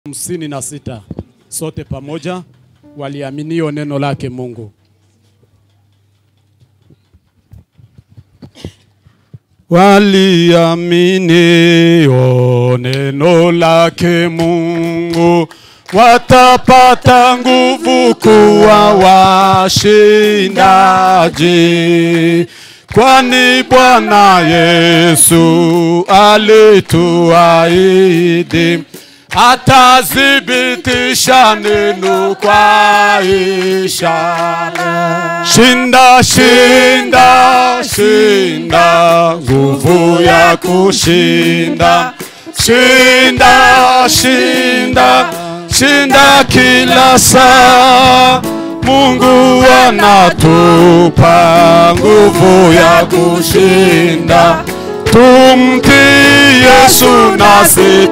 hamsini na sita sote pamoja waliaminio neno lake Mungu. Waliaminio neno lake Mungu watapata nguvu kuwa washindaji, kwani Bwana Yesu alituahidi atadhibitisha neno kwa ishara. Shinda, shinda, shinda, nguvu ya kushinda. Shinda, shinda, shinda kila saa. Mungu anatupa nguvu ya kushinda. Tumtii Yesu nasi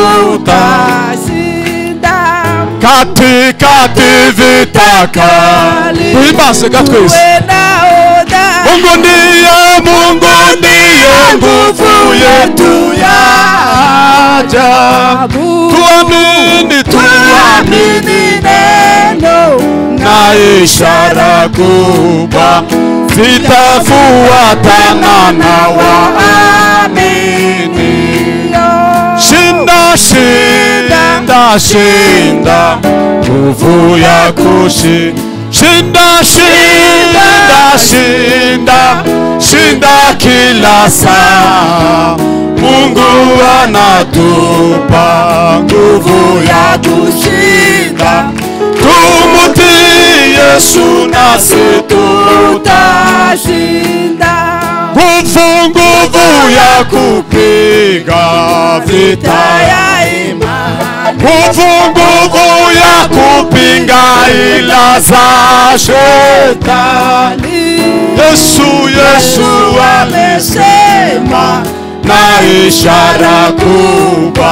tutashinda katikati vita kali. Tuimase katika Yesu. Mungu ndiye, Mungu ndiye nguvu yetu ya ajabu. Tuamini, tuamini neno na ishara kubwa zitafuatana na waamini. Shinda, shinda, shinda, nguvu ya kushinda. Shinda, shinda, shinda, shinda kila saa. Mungu anatupa nguvu ya kushinda. Tumutii Yesu nasi tutashinda. Nguvu, nguvu ya kupiga vita ya imani. Nguvu, nguvu ya kupinga ila za shetani. Yesu, Yesu amesema na ishara kubwa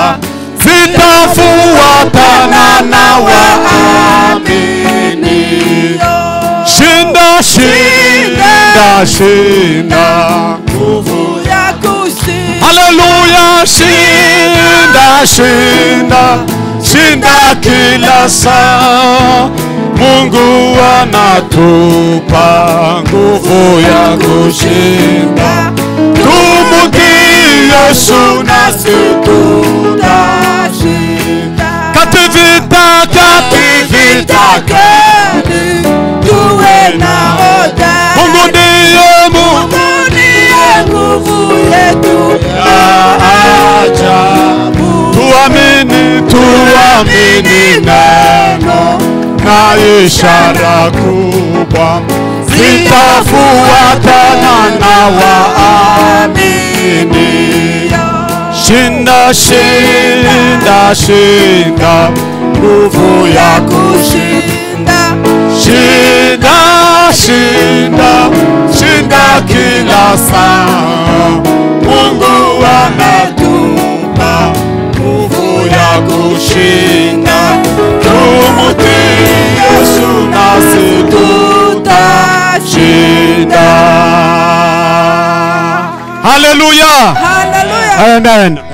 zitafuatana na waamini. Shinda, shinda, shinda, nguvu ya kushinda Haleluya, shinda, shinda, shinda kila saa. Mungu anatupa nguvu ya kushinda. Tumutii Yesu nasi tutashinda kati vita, kati vita kali tuwe na oda Mungu ndiye Mungu ndiye nguvu yetu ya ajabu. Tuamini, tuamini neno na ishara kubwa zitafuatana na waamini. Shinda, shinda, shinda, nguvu ya kushinda Shinda, shinda, shinda kila saa. Mungu anatupa nguvu ya kushinda. Tumutii Yesu nasi tutashinda. Haleluya. haleluya Amen.